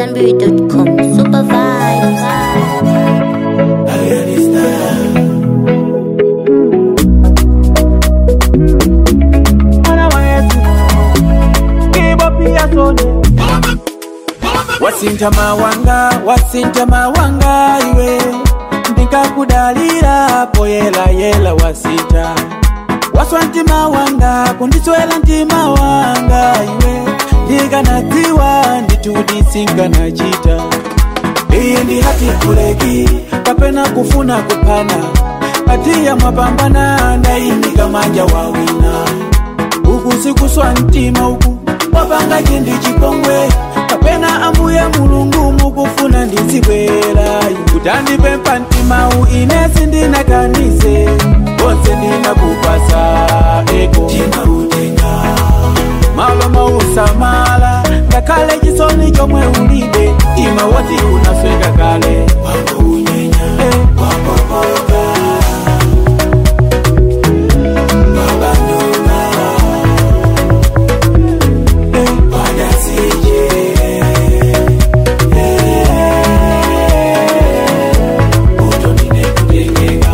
Zenberry.com. Super vibes. wasinta mawanga wasinta mawanga iwe ndikakudalira poyela yela wasinta waswa ntima wanga kundiswela ntima wanga iwe ndikanadziwa nditudisinkanachita iyi ndi hati kuleki kapena kufuna kupana atiya mwapambana ndayimika manja wawina uku sikuswa mtima uku wapanga chindi chipongwe kapena ambuye mulungu mukufuna ndizibwera kutandipempha mtimau ine sindinakanise konse ndinakupasa eko tinautenga malo mausamala ngakhale chisoni chomwe ulibe ima woti unasweka kale wako unyenya eh. wapopoka babandula eh. wadasije eh. utondine kutengeka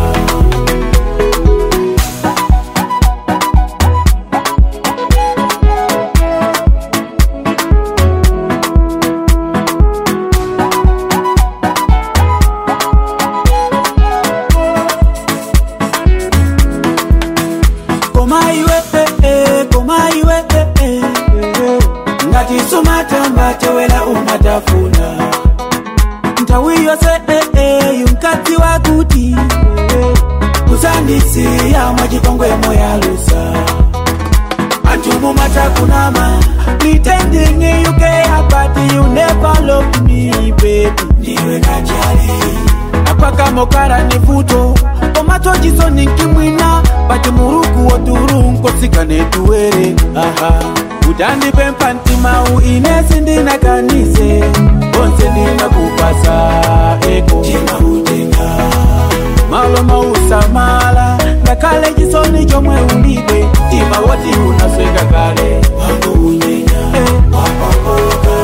koma iwe eh, eh, koma iwe eh, eh, eh. ngati sumatamba tewela umatafuna nthawi yonse eh, eh, yumkadzi wakuti eh, kusandisiya mwachipongwe moyalusa anthu mumatakunama pretending you care but you never love me baby ndiwe kachali apakamokara ni vuto komacho chisoni nkimwina pati muruku woturunkosikane tuwere aha utandipempha ntimau ine sindinakanise onse ndinakupasa eko timautenga malo mausamala ngakhale chisoni chomwe ulibe tima woti unasweka kale wangu unyenya eh. wapapoka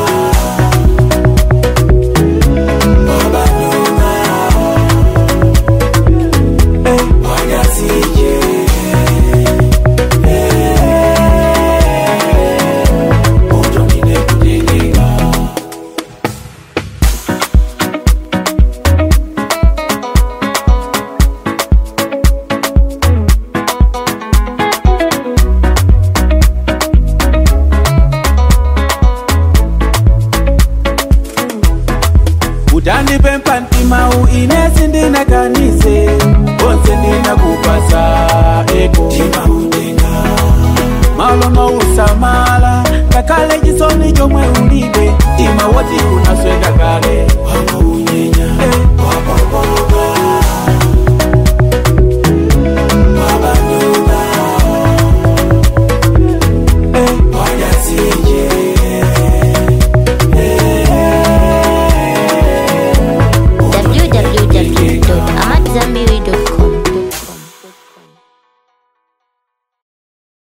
babandunga eh. wadasije eh. utondine kutengeka utandipempha ntimau ine sindinakanise onse ndinakupasa eko